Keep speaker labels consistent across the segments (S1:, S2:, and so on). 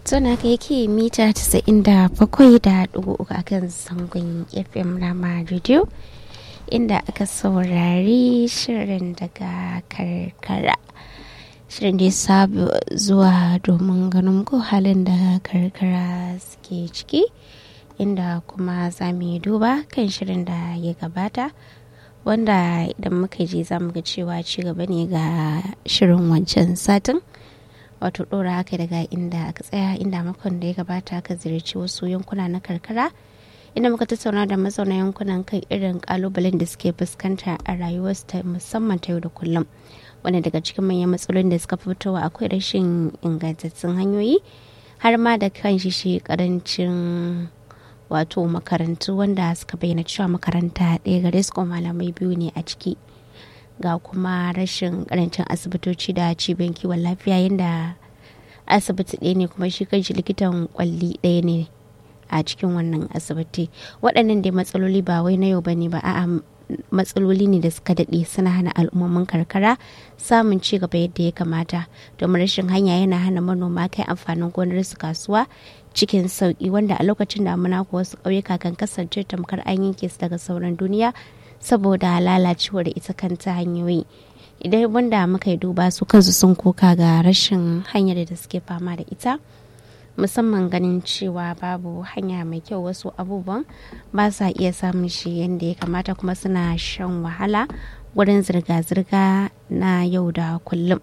S1: Tuna ka yake mita 97.3 a kan zangon FM Rama Radio inda aka saurari shirin daga karkara. Shirin da ya sabu zuwa domin ganin ko halin da karkara suke ciki inda kuma za mu yi duba kan shirin da ya gabata. wanda idan muka je za mu ga cewa ci gaba ne ga shirin wancan satin wato ɗora haka daga inda aka tsaya inda makon da ya gabata aka ziyarci wasu yankuna na karkara inda muka tattauna da mazauna yankunan kan irin kalubalen da suke fuskanta a rayuwarsu ta musamman ta yau da kullum wanda daga cikin manyan matsalolin da suka fitowa akwai rashin ingantattun hanyoyi har ma da kan shi shi karancin wato makarantu wanda suka bayyana cewa makaranta ɗaya gare su malamai biyu ne a ciki ga kuma rashin karancin asibitoci da cibiyar kiwon lafiya yadda asibiti ɗaya ne kuma shi kanshi likitan kwalli ɗaya ne a cikin wannan asibiti waɗannan dai matsaloli ba wai na yau ba ne ba a'a matsaloli ne da suka daɗe suna hana al'ummomin karkara samun ci gaba yadda ya kamata domin rashin hanya yana hana manoma kai amfanin gonar su kasuwa cikin sauki wanda a lokacin damuna ko wasu ƙauyuka kan kasance tamkar an yanke su daga sauran duniya saboda lalacewar ita kanta hanyoyi idan wanda muka yi duba su kansu sun koka ga rashin hanyar da suke fama da ita musamman ganin cewa babu hanya mai kyau wasu abubuwan ba sa iya samun shi yadda ya kamata kuma suna shan wahala wurin zirga-zirga na yau da kullum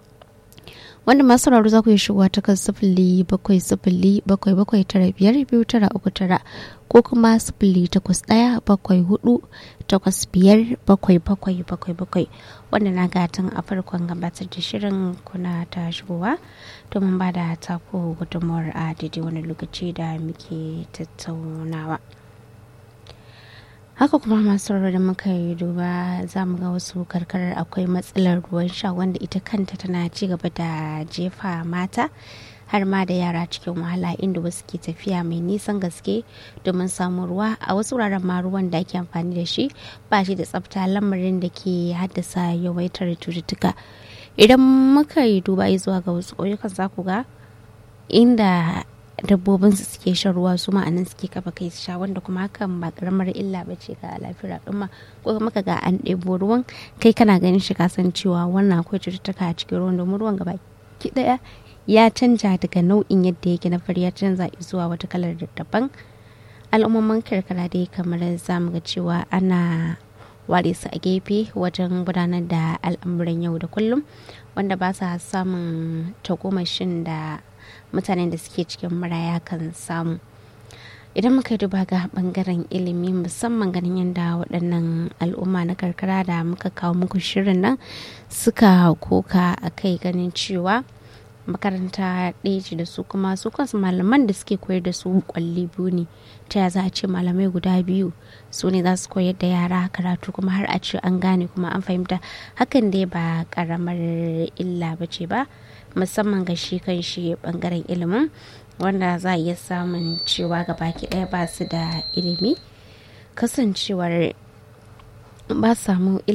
S1: wanda masu rauru za ku yi shigowa ta kan sifili bakwai sifili bakwai bakwai tara biyar biyu tara uku tara ko kuma sifili takwas ɗaya bakwai hudu takwas biyar bakwai bakwai bakwai bakwai wanda na gatan a farkon gabatar da shirin kuna ta shigowa domin ba da tako gudunmawar a daidai wani lokaci da muke tattaunawa. haka kuma masu da muka yi duba za mu ga wasu karkarar akwai matsalar ruwan sha wanda ita kanta tana ci gaba da jefa mata har ma da yara cikin wahala inda wasu ke tafiya mai nisan gaske domin samun ruwa a wasu wuraren ma ruwan da ake amfani da shi ba shi da tsafta lamarin da ke haddasa yawaitar cututtuka idan muka yi duba zuwa ga wasu ƙauyukan za ku ga inda dabbobin su suke shan ruwa su ma'anan suke kafa kai su sha wanda kuma hakan ba karamar illa ba ce ga lafiyar al'umma ko kuma ka ga an ɗebo ruwan kai kana ganin shi ka san cewa wannan akwai cututtuka a cikin ruwan domin ruwan gaba ki daya ya canja daga nau'in yadda yake na fari ya canza zuwa wata kalar daban al'ummomin karkara dai kamar za mu ga cewa ana ware su a gefe wajen gudanar da al'amuran yau da kullum wanda ba sa samun tagomashin da mutanen da suke cikin maraya kan samu idan muka duba ga bangaren ilimi musamman ganin yadda waɗannan al'umma na karkara da muka kawo muku shirin nan suka koka a kai ganin cewa makaranta ɗaya ce da su kuma su kansu malaman da suke koyar da su kwalli biyu ne ta ya za a ce malamai guda biyu su ne za su koyar da yara karatu kuma har a ce an gane kuma an fahimta hakan dai ba karamar illa ba ce ba musamman ga shi kan shi bangaren ilimin wanda za a iya samun cewa baki ɗaya ba su da ilimi kasancewar ba samu